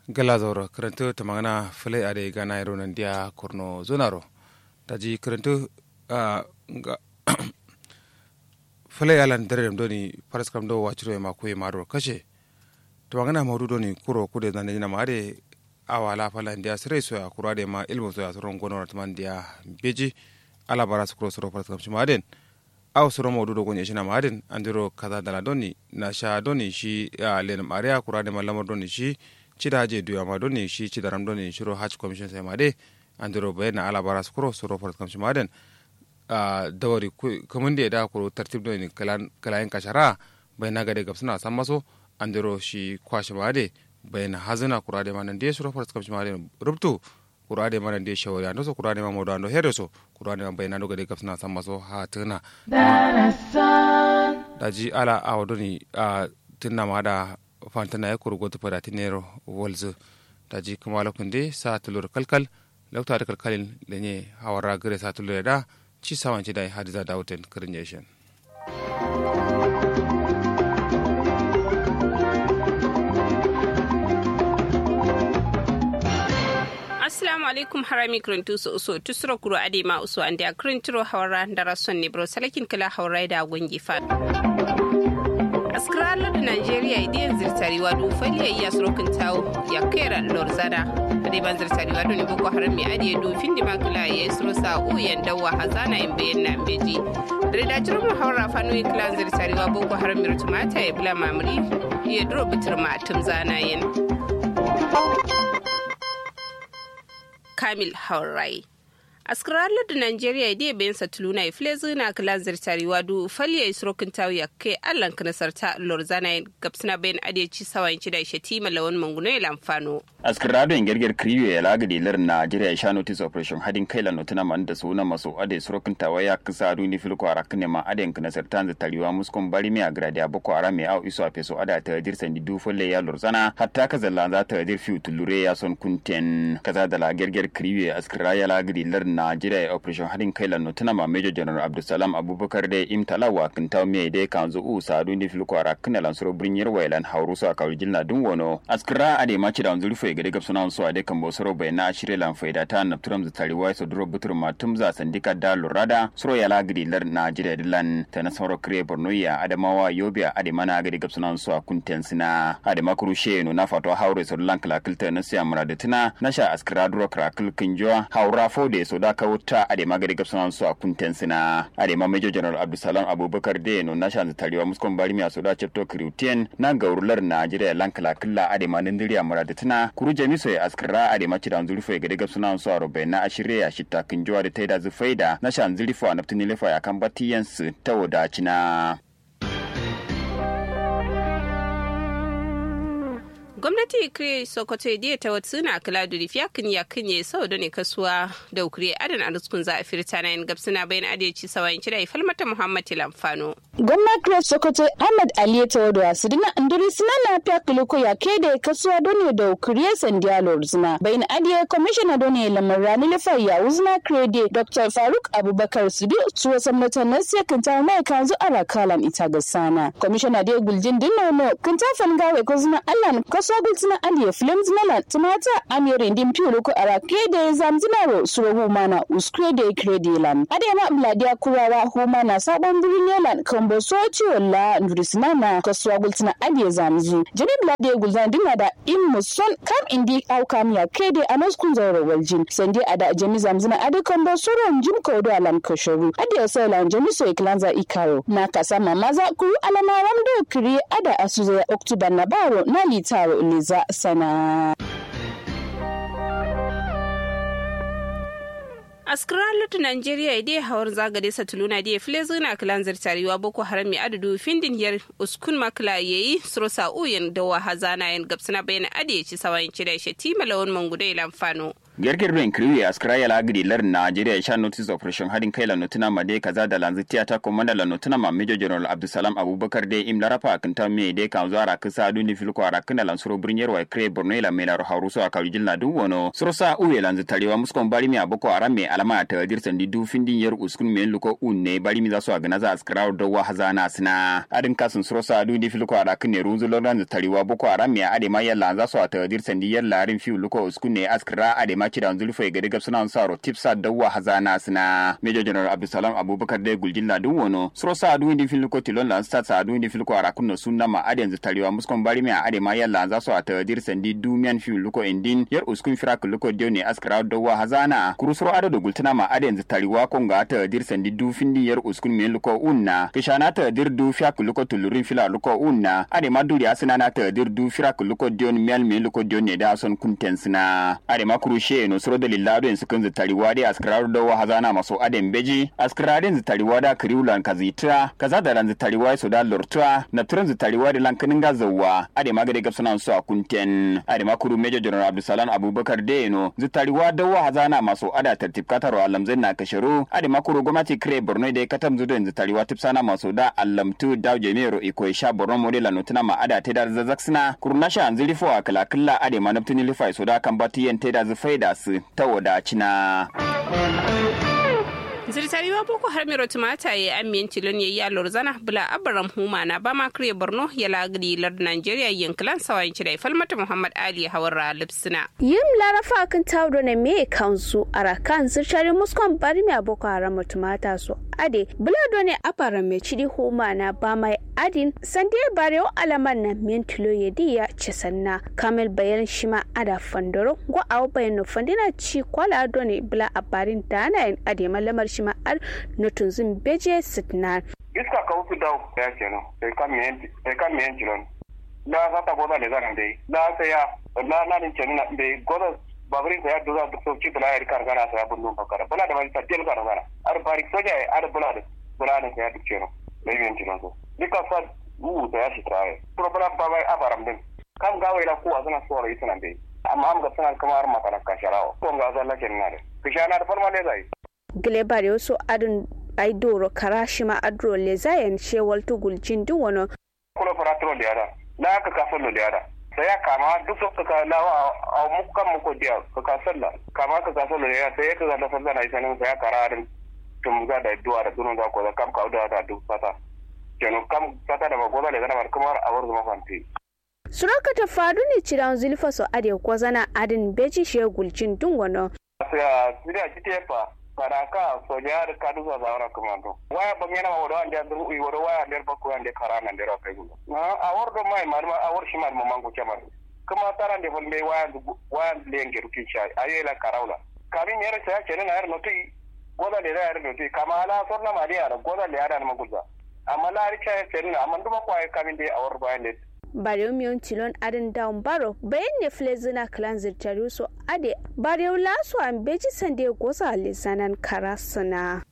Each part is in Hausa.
galazor karanto ta magana fule a da gana yaro nan dia kurno zonaro ta ji karanto ga fule ya lan dare doni faras kam do waciro ma ko ma do kashe to magana maudu doni kuro kude nan ne ma de awa la fala dia sire so ya kura de ma ilmu so ya soron gono man dia beji ala bara su kuro soro faras kam shi ma den aw soro maudu do gonye shina ma den andiro kaza dala doni na sha doni shi ya len maria kura de ma lamar doni shi cida je duya ma doni shi cida ram doni shiro hajj commission sai ma de andiro bay na ala bara skuro suro fort kam ma den a dawari kamun da da kuro tartib doni kalan kalayen kashara bay na gade gabsuna san maso andiro shi kwashi ma de bay na hazina kura de manan de suro fort kam ma de rubtu kura de manan de shawari ando so kura de ma modo ando hede so kura de bay na do gade gabsuna san maso ha tuna daji ala awo doni a tunna ma da fantana ya kuru gotu fada tinero wolzu da ji kuma lokunde sa tulur kalkal lauta da kalkalin da ne hawara gare sa tulur da ci sawanci da hadiza dawutin kirin yashin assalamu alaikum harami kirintu su uso tusuro kuro ade ma uso ande a kirintiro hawara dara son ne bro salakin kila hawara da gungi fa askaralar da Najeriya idiyan zirtariwa do faliya iya surokin tawo ya kera lorzada ade ban zirtariwa do ne boko haram mai adiye do findi makila ya suro sa uyan dawa hazana in bayan na beji rida jirin mu haura fanu iklan zirtariwa boko haram mai rutumata ya bula mamuri ya duro bitir ma tum zana yin kamil haurai askaralar da Najeriya idai bayan satuluna ya file zina kala zirtariwa du faliya isrokin tawo ya kai allan ka nasarta lorzana gabsina bayan adeci sawayin ci da ishe tima lawan manguno ya lamfano. askarado in gerger kriyo ya laga dilar Najeriya ya sha notice operation hadin kai la notuna man da suna maso ade isrokin tawo ya kasa du ni filko ara kne ma ade ka nasarta zirtariwa muskon bari mi agradi aboko ara mi au iso apeso ada ta dir sandi du folle ya lorzana hatta ka zalla za ta dir fiu tulure ya son kunten kaza da la gerger kriyo ya askara ya laga dilar Najeriya operation hadin kai lanno tuna ma Major General Abdulsalam Abubakar da imtalawa kan taw me de kan zo u sadu ni fil kwara kana lan suro brinyar wailan hauru so akawri jilna dun wono askra ade ma ci da unzuri fo gade gab suna so ade kan bo soro bai na shire lan faida ta na turam za tari wai so duro butur ma tum za sandika da lurada suro ya lagidi lar Najeriya dilan ta na sauro kre Borno ya Adamawa Yobe ade mana gade gab suna so kunten sina ade makuru she no na fato haure so lan kala kilta na siya murada tuna na sha askra duro krakil kinjo haura fo de so da kawo ta a da magari gabsan su a kunten sina a da major general abdulsalam abubakar da no na shan tarewa muskon bari mi asoda chepto kriutien na gaurular najeriya lankala killa a da manin diriya murada tana kuru jamiso ya askara a da maci da zurfo gade gabsan su a rubai na ashirya ya shita kinjuwa da taida zufaida na shan zurfo a naftini lefa ya kan batiyan su ta wadacina. gwamnati kire sokoto diya ta wata suna kala da rifiya kan ya kanye sau da ne kasuwa da ukure adan arzikun za a firta na yin gabsina bayan adalci sawayin cida ya falmata muhammad lamfano. gwamna kire sokoto ahmad ali ta wadda su dina andiri suna na fiya kiliko ya ke da kasuwa da ne da ukure sandiya lorzina bayan adiye kwamishina da ne lamar rani lafa ya wuzna kire da dr faruk abubakar su bi tuwa samnatan na siya kinta mai kanzu ara kalan ita ga sana kwamishina da guljin dinnono kinta fangawe ko zina allan kaso gultina aliye film zinala tumata amiri ndim piulu ko ara krede zamzinaro suro humana uskrede kredelan adema mladia kurawa humana sabon birnin yelan kambo soci walla ndurisinana kasuwa gultina aliye zamzu jami mladia gulzan dinga da in muson kam indi au kam ya krede anos kun zauro waljin sandi ada jami zamzina ade kambo suro njim kodo alam koshoru ade sela jami so iklanza ikaro na kasama maza kuru alama ramdo kiri ada asuza oktuba na baro na litaro liza sana. askira lutu nigeria idai hawar zagade satuluna da file zuna kilan zirtariwa boko haram mai adadu findin yar uskun makla yayi surosa uyin da wa hazana yan gabsana bayan ade ci sawayin ci da shi tima lawan mangudo ilan fano gerger ren kriwe askra ya lagri lar Nigeria sha notice operation hadin kai la notuna ma de kaza da lanzu tiyata komanda la notuna ma Major General Abdulsalam Abubakar de im larafa kinta me de kan zuwa ra kisa duni filko ara kana lan suro brinyar wa kre Borno la me la ro haruso aka jil na du wono suro sa uwe lanzu tarewa muskon bari mi aboko ara me alama ta dirsan di du findin yar uskun me luko unne bari mi za su agana za askra do wa hazana sina adin kasun suro sa duni filko ara kine runzu lanzu tarewa boko ara me ade ma yalla za su ta dirsan di yar larin fi luko uskun ne askra ade ma kidan zulfa ga daga suna saro tipsa dawa hazana sina major general abdulsalam abubakar de guljin la dun wono suro sa adu indi filko tilon la sta sa adu indi filko ara kunno sunna ma ade yanzu tarewa muskon bari mi ade ma yalla za su ta dirsan di dumian fi luko indin yar uskun firak luko de ne askra dawa hazana kurusuro ado da gultuna ma ade yanzu tarewa konga ta dirsan di du findi yar uskun me luko unna kishana ta dir du fiak luko tulurin fila luko unna ade ma duri asina na ta dir du firak luko dion mel me luko dion ne da son kunten sina ade ma kurushe no suro da lillado en sukan zitariwa de askrar da wa hazana maso aden beji askraden zitariwa da kriulan kazitra kaza da ran zitariwa so da lortua na turan zitariwa da lankanin gazawa ade ma gade gapsana su a kunten ade ma kuru major general abdulsalam abubakar de no zitariwa da wa hazana maso ada tertib kataro alamzin na kasharu ade ma kuru gwamnati kre borno da katam zudo en zitariwa tipsana maso da alamtu da jemero iko sha borno modela notuna ma ada te da zazaksina kuru nasha anzili fo akala killa ade ma naftini lifai so da kan batiyen te da zufaida su ta wadacina. zirtariwa boko har miro tumata ya amiyan tilon ya yi alor zana bula abaram huma na ba ma kare borno ya lagri lard nigeria yankilan sawayin cidai falmata muhammad ali hawar lipsina yim larafa kan tawdo ne me kansu arakan zirtari muskon bari me boko haram tumata so ade bula do ne abaram me cidi huma na ba mai adin sande bare o alaman na min tilo ya diya cesanna kamel bayan shima ada fandoro go aw bayan no fandina ci kwala do ne bula abarin dana ade malamar shi ma ar nutun beje sitnar iska ka wuce dawo ya kenan sai kan miyan sai kan miyan kilon la za ta goza ne zan dai la sai ya la na din kenan na dai goza babarin ya doza da sauki bula ya kar gana sai abun nun fakara bula da mai tadil kar gana ar barik soja ar bula da bula da ya duk kenan dai miyan kilon so dika sa wu da ya shi tare problem ba bai abaram din kam gawe la kuwa suna so rai tunan dai amma am ga suna kamar makana kasharawa ko ga zalla kenan ne kishana da farma ne zai glebar yoso adun ay doro karashima adro le zayen shewal tugul jindi wono kulo faratro le ada la ka ka follo le ada sai ya kama duk so ka la a mukan muko dia ka ka salla kama ka ka follo le ada sai ka ga da salla na isanin sai ya kararin tum ga da duwa da dunun ga ko da kam ka da da duk fata kenan kam fata da magoza le gana kamar a wurin mafanti suraka ta fadu ne ciran zulfa so ade kwazana adin beji shegul jindin wono sai a kite fa karaka soja da kadu sa zawara komando waya ba mena wodo ande andu wi wodo waya der bakko ande karana ande ro kay gulo na awor do mai mar awor shi mar mamango chamar kuma tara ande fon be waya waya lenge ruki sha ayela karawla kami mere sa chene na er noti goda le er noti kama ala sorna mali ara goda le ara ma gulza amma la ri cha chene amma nduma ko ay kami de awor ba ande bareu miyon tilon adin down baro bayan ne flezina clan zirtari so ade bareu laso an beji sande goza lisanan karasana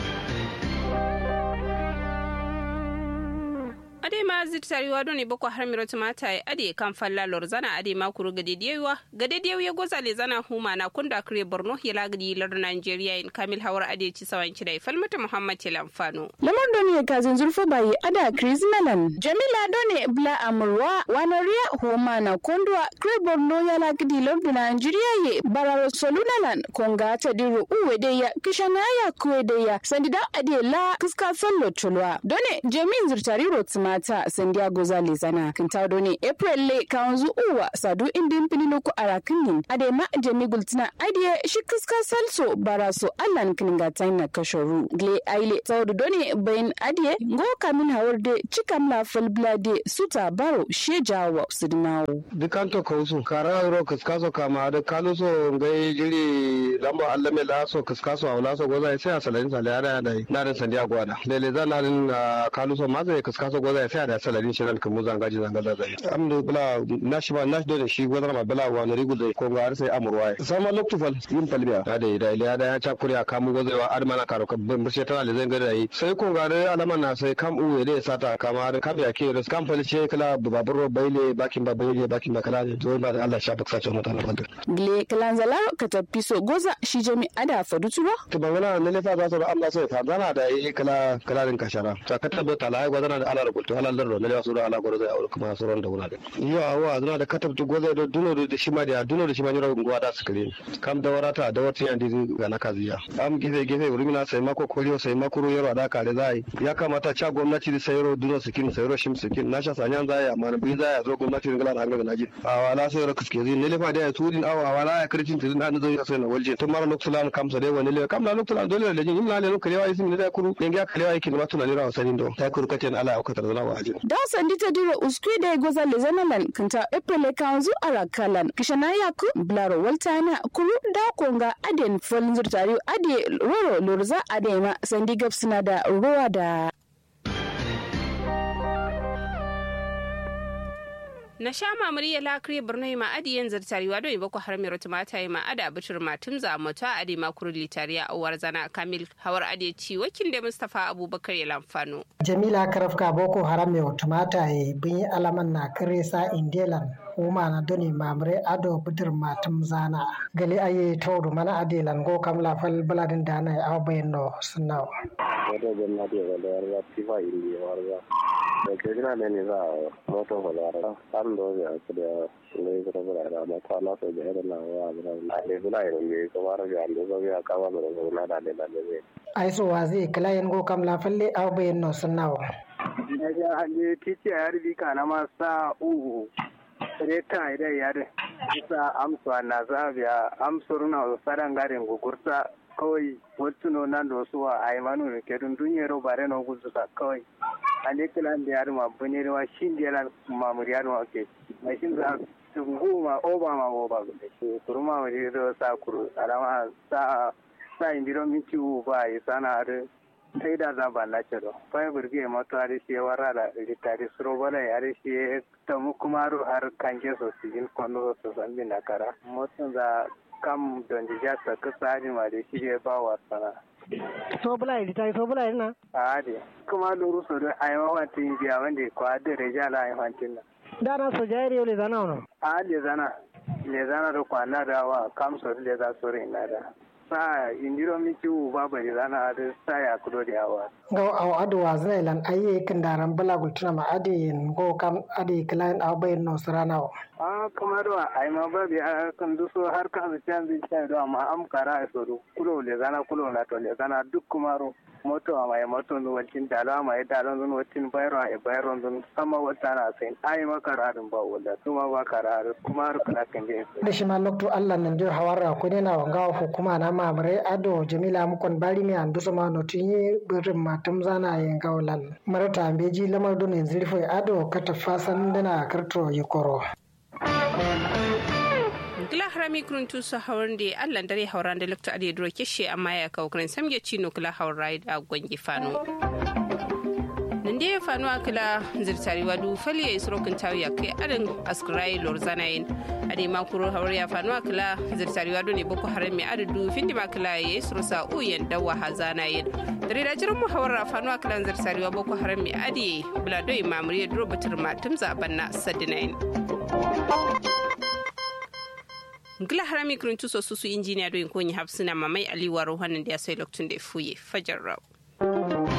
ade ma zirtariwa doni boko har miro tumata ya ade kan falla lorzana ade ma kuru gade diyewa gade diyewa ya goza le zana huma na kunda kare borno ya lagadi lar nigeria in kamil hawar ade ci sawan ci dai falmata muhammad tilamfano lamar doni ya kazin zurfa bayi ada chris melan jamila doni bla amurwa wanoria huma na kundwa kare borno ya lagadi lar nigeria ye bararo solunalan konga ta diru uwe de ya kishana ya kuwe de ya sandida ade la kiska fallo tulwa doni jamin zirtari rotsuma mata sandiago zale zana kintado ne april le kanzu uwa sadu indin pililuku arakinin ade ma jami gultina ade shi kiska salso baraso allan kininga taina kashoru gle aile saudu done bayin ade ngo kamin hawarde cikam la falblade suta baro shejawa sudnawo dukanto kausu kara ro kiskaso kama da kaluso ngai jiri lamba allame laso kiskaso awlaso goza sai asalin sale ada da na da sandiago ada lele zanarin kaluso maza kiskaso goza goza sai da salarin shi ran kamu zanga ji zanga da zai amdo bula nashi ba nashi da shi gozar ma bula wa rigu da ko ga har sai amurwa sama loktu fal yin falbiya da da da iliya da ya cha kuriya kamu gozewa ar mana karo ka bin bishe tana da zan ga da yi sai ko ga alaman na sai kam uwe da sata kamar kam ya ke ras kam fal ce kala babur baile bakin ba baile bakin ba kala zo ba da Allah sha baksa ce mutane fadar gle kalanzala ka tafi so goza shi jami ada faduturo to ban wala ne lefa za su da Allah sai fa zana da yi kala kalarin kashara ta ka tabbata la ai gwazana da Allah rubutu halal da ne lefa su da Allah gwarzo ya aure kuma su ran da wuna da yo awa zana da katabtu goza da duno da shi ma da duno da shi ma nyoro ngwa da su kare kam da warata da wata yandi ga na kaziya am gize gize urumina sai mako koliyo sai mako yaro da kare zai ya kamata cha gwamnati da sayro duno sikin sayro shim sikin na sha sanyan zai amma bi zai zo gwamnati ngala da hanga naji a wala sai ra kuske zai ne lefa da ya tudin awa wala ya kircin tudin na zo ya sai na walje tun mara loksulan kamsa dai wani le kam na loksulan dole da jin imla le kalewa isi ne da kuru ne ga kalewa yake ma tunani rawa sanin do ta kuru kace ala ya katar zana waje da sandi ta dira uskui da goza le zanalan kanta epele kanzu ala kalan kishana yaku blaro waltana kuru da konga aden folin zurtari ade roro lorza ade ma sandi gapsina da ruwa da na sha mamari ya lakri birni ma adi yan zartari wa don boko har mero tumata yi ma ada bitir ma tumza moto adi ma kuru litari a uwar zana kamil hawar adi ci wakil da mustapha abubakar ya lamfano. jamila karafka boko haram mero tumata yi bin alaman na kare sa indelan uma na doni mamre ado bitir ma tumzana gali aye tawdu mana adelan go kam la fal baladin dana ya aw bayno sunnaw wato gwamnati ya da yarda tifa indi warga da ke gina ne ne za a moto falara an da ya su da ne su da bura da mata na so da irin na wa bura na ne bula irin ne ko mara ga ando so ya kama da ko na da ne da ne ai so wa zai klayen go kam la falle aw bayno sunnaw ya hanje titi a yarbi kana ma sa uhu reta ida yare isa amsa na zabiya amsuruna sadan garin gugurta kawai wattuno nan da wasu wa a imanu da ke dun dunyero bare na guzuka kawai a ne kilan da yaro ma bune da wa shin da yana mamuri yaro ma ke mai shin za tungu ma oba ma oba da ke kuruma ma da sa kuru alama sa sa indiro minti ba yi sana da sai da za ba na ce do pai burge mato ari shi wara da ritari suro bala yare shi ta mu kuma har kanke so sigin kono so san bin nakara motsin za kam don ja ta kasa ni ma da shi ya ba wa sana so bula ritari so bula na a de kuma luru so da ai ma wantin biya wanda ko da reja la ai wantin na dana so jairi le zana ono a le zana le zana da kwana da wa kam so le za so rin na da sa indiro mi ciwu babu da zana da sa ya kudo da yawa. Ga aw adu wa zai lan ayye kin daran bala gultuna ma ade go kam ade client aw bayin no sarana wa. A kamar wa ai ma babu a kan duso har ka su can zai can do amma am kara so do kulo le zana kulo na to le zana duk kumaro moto ma ya moto no wancin dalo ma ya dalo no wancin bayro a bayro no sama wata na sai ai ma kararin ba wala kuma ba kararin kuma har kana kan je. Da shi ma lokto Allah nan dir hawara ko ne na wanga hukuma na mamare ado jamila mukon bari mi andu so ma no tinye birin matum zana yin gaulan marata beji lamar don yanzu rufe ado kata fasan dana karto yikoro gila harami kurun tu su hauran da allan dare hauran da lokta ade duro kishe amma ya kawo kurin samge cino kula haurai da gwangi fano nde ya fano akila zirtari wadu fali ya isro kun tawi kai adin askrai lorzanayin ade makuro hawar ya fano akila zirtari wadu ne boko haram mai adadu findi makila ya isro sa uyen dawa hazanayin dare da jiran mu hawar fano akila zirtari wa boko haram mai ade bulado imamuri ya duro batir matum zaben na sadinayin gila harami kurun tuso susu injiniya do in konyi hafsina mamai aliwaro wannan da ya sai loktun da fuye fajar rau